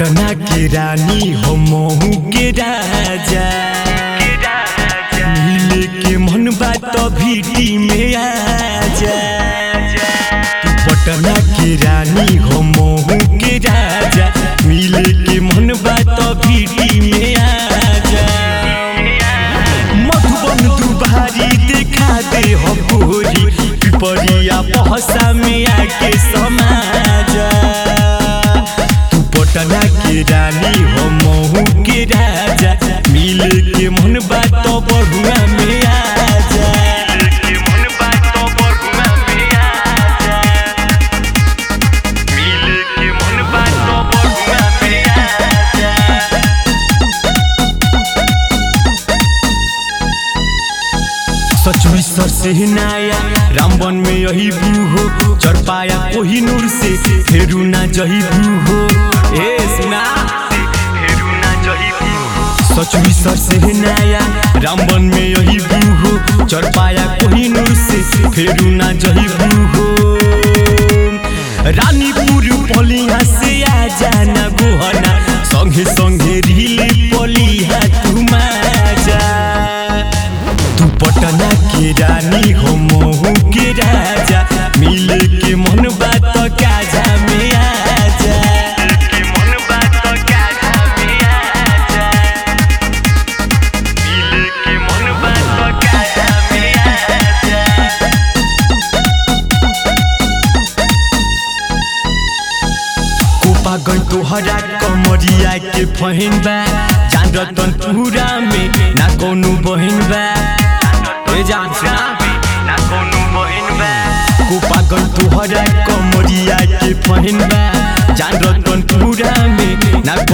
पटना के रानी हो महू के राजा मिले के मन बात भीटी में आजा तू पटना के रानी हो महू के राजा मिले के मन बात भीटी में आजा मधुबन दुबारी देखा दे हो गोरी पिपरिया पहसा में आके समाजा तू पटना के रानी हो महू के राजा मिल के मन बात बढ़ुआ में आजा के मन बात बढ़ुआ में आजा मिल के मन बात बढ़ुआ में आजा सचवी सर से नाया रामबन में यही बू हो चढ़ पाया कोही नूर से फेरू ना जही बू हो ए सुना सचवी सर से नाया रामबन में यही बू हो चढ़ पाया कोही नूर से फेरू ना जही बू हो रानीपुर पलिया से आ जाना गोहना संगे संगे रीले पलिया तू माजा तू पटना के रानी हो महू के राजा मिल के मन बात काजा में आजा के मन बात काजा में आजा मिल के मन बात काजा में आजा कोपा गई तोहरा कमरिया के फहिन बा जान रतन पूरा में ना कोनो बहिन बा ए जान सुना ना कोनो बहिन बा कोपा गई तोहरा कमरिया के फहिन बा जान रतन पूरा में ना